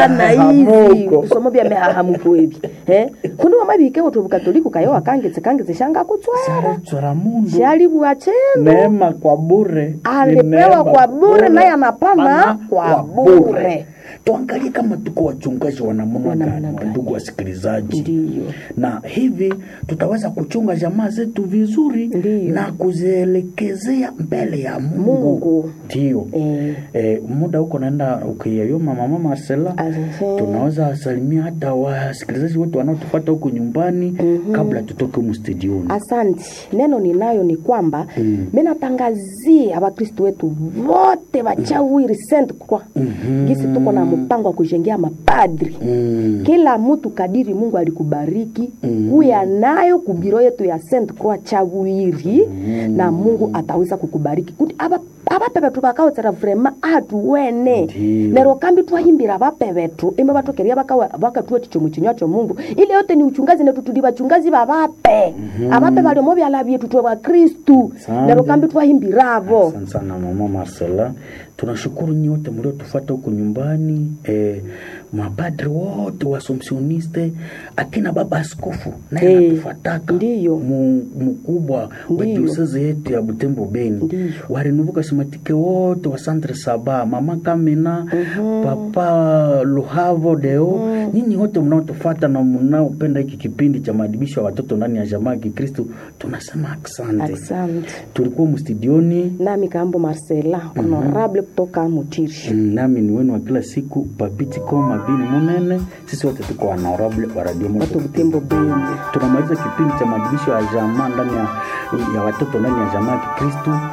sana hivi Hahamuko. kusomo bya mehahamuko ebi eh kundi wamabike utu bukatoliku kayo wakangetse kangetse shanga kutswera chora mundu shali bwachendo neema kwa bure Ni alipewa neema kwa bure naye anapana Pana kwa bure tuangalie kama tuko wachungaji wa namna Wa namna gani gani. wandugu wasikilizaji Ndiyo. na hivi tutaweza kuchunga jamaa zetu vizuri Ndiyo. na kuzielekezea mbele ya mungu Mungu. ndio Eh. eh, muda huko naenda ukiyayoma mama Marcela Ahe. tunaweza wasalimia hata wasikilizaji wote wanaotupata huku nyumbani kabla tutoke humu studioni Asante. Neno ninayo ni kwamba mm. minatangazia Wakristo wetu wote wachawiri Saint Croix mm-hmm. gisi tuko na mpango wa kujengea mapadri mm. kila mtu kadiri Mungu alikubariki mm. kuya nayo kubiro yetu ya Saint Croix chawiri mm. na Mungu ataweza kukubariki kuti aba abape betu bakaotsera vrema atuwene Ndiyo. nero kambi twahimbira abape betu imbe batokeria bakatuwa chichomo chinywa cho Mungu ile yote ni uchungazi netu tuli bachungazi babape abape baliomo byala byetu twe bakristu Asante. nero kambi twahimbiravo Asante sana mama Marcela, tunashukuru nyote mliotufata huku nyumbani eh, mapadri wote wasomsioniste, akina baba askofu naye Eh, anatufataka ndiyo. mu- mkubwa wa Ndiyo. diosezi yetu ya Butembo Beni, Ndiyo. warinuvuka simatike wote wa Centre Saba, mama Kamina, papa Luhavo Deo, nyinyi wote mnaotufata na mnaopenda hiki kipindi cha maadibisho ya watoto ndani ya jamaa ya Kikristo, tunasema asante. asante Tulikuwa mstudioni nami kaambo Marcela honorable kutoka Mutiri Mm, nami ni wenu wa kila siku papiti koma bini munene sisi wote tuko honorable wa radio Moto watu Butembo Beni tunamaliza kipindi cha maadibisho ya jamaa ndani ya, ya watoto ndani ya jamaa ya kikristu